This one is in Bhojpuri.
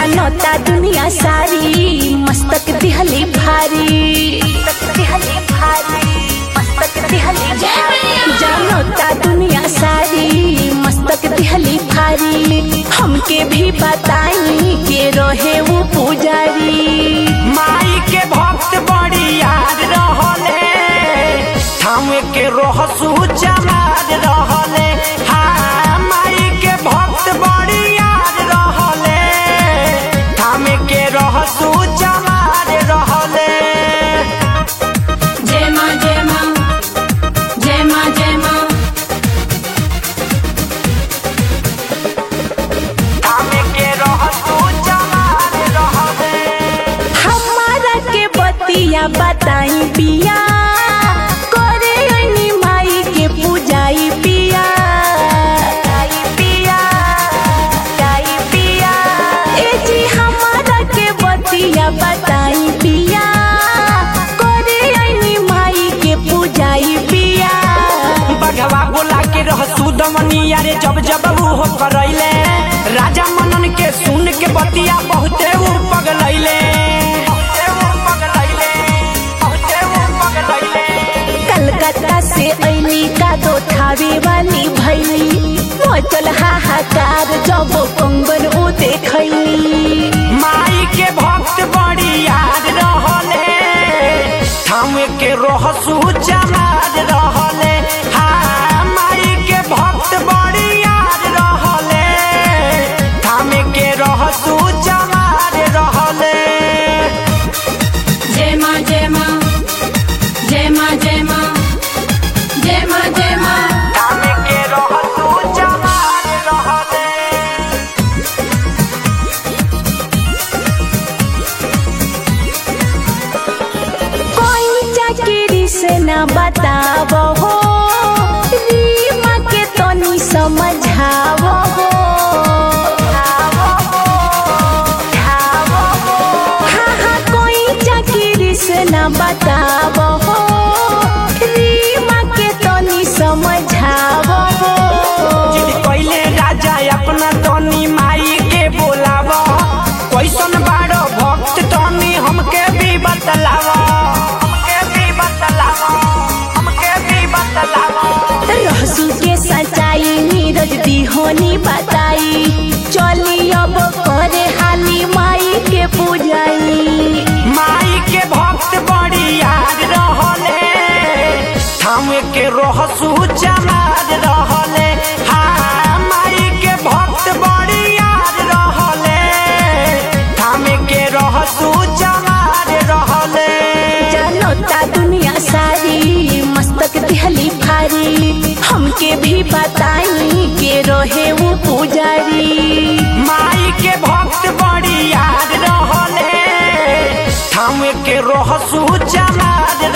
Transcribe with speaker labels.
Speaker 1: जानता दुनिया सारी मस्तक दिहली भारी मस्तक दिहली भारी मस्तक दिहली भारी जानता दुनिया सारी मस्तक दिहली भारी हमके भी बताई के रहे वो पुजारी
Speaker 2: माई के भक्त बड़ी याद रहले थामे के रहसु चमार रहले हाँ माई के भक्त बड़ी याद रहले थामे के रहसु चमार रहले
Speaker 3: जय माँ जय माँ जय माँ जय माँ
Speaker 2: थामे के रहसु चमार रहले
Speaker 1: हमारा के बतिया बताई पिया करे ओइनी माई के पूजाई पिया पिया पिया ए जी हमारा के बतिया बताई पिया करे ओइनी माई के पूजाई पिया
Speaker 2: बघवा बोला के रहसु दमनिया रे जब जब वो करैले राजा मनन के सुन के बतिया बहुते ऊ पगलैले बहुते ऊ पगलैले बहुते ऊ पगलैले
Speaker 1: कलकत्ता से ऐली का दो थावे वाली भैली मचल हाहाकार जब कंगन ओ देखैली
Speaker 2: माई के भक्त बड़ी याद रहले थामे के रहसु चमार रहले हाँ माई के भक्त बड़ी याद रहले थामे के रहसु चमार रहले
Speaker 3: जय माँ जय माँ जय माँ जय माँ जय माँ जय माँ
Speaker 2: थामे के रहसु चमार रहले
Speaker 1: कोई चाकरी से न बताव हो रीमा के तनी समझाव हो हाँ हाँ कोई चाकरी से न बताव हो रीमा के तनी समझाव हो
Speaker 2: जिद कैले राजा अपना तनी माई के बोलाव कैसन बाड़ो भक्त तनी हमके भी बतलाव हमके भी बतलाव हमके भी बतलाव
Speaker 1: रहसू के सच्चाई नीरज दिहोनी बताई चली अब करे हाली माई के पूजाई
Speaker 2: माई के भक्त बड़ी याद रहले थामे के रहसु चमार रहले हाँ माई के भक्त बड़ी याद रहले थामे के रहसु चमार रहले
Speaker 1: जानता दुनिया सारी मस्तक दिहली भारी हमके भी बताई के रहे वो पुजारी
Speaker 2: माई के भक्त बड़ी याद रहले थामे के रहसु चमार